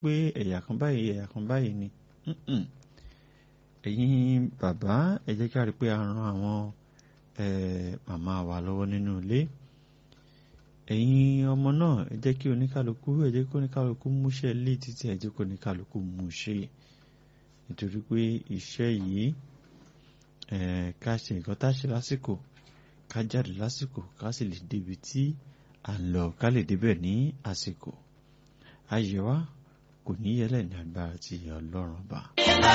pé ẹ̀yà kan báyìí ẹ̀yà kan báyìí ni Mm-mm. ẹ̀yin bàbá ẹ jẹ́ ká rí pé a ran àwọn eh, màmá wa lọ́wọ́ nínú ilé ẹ̀yin ọmọ náà ẹ jẹ́ kí oníkálukú ẹ jẹ́ kí oníkálukú múṣẹ́ lé títí ẹ jẹ́ kí oníkálukú mú ṣe nítorí pé iṣẹ́ yìí eh, ká ṣe nǹkan tá a ṣe lásìkò ká jáde lásìkò ká sì lè débi tí à ń lọ ká lè débẹ̀ ní àsìkò ayé wa kò ní yẹlẹ̀ ní agbára ti ọlọ́run ọba.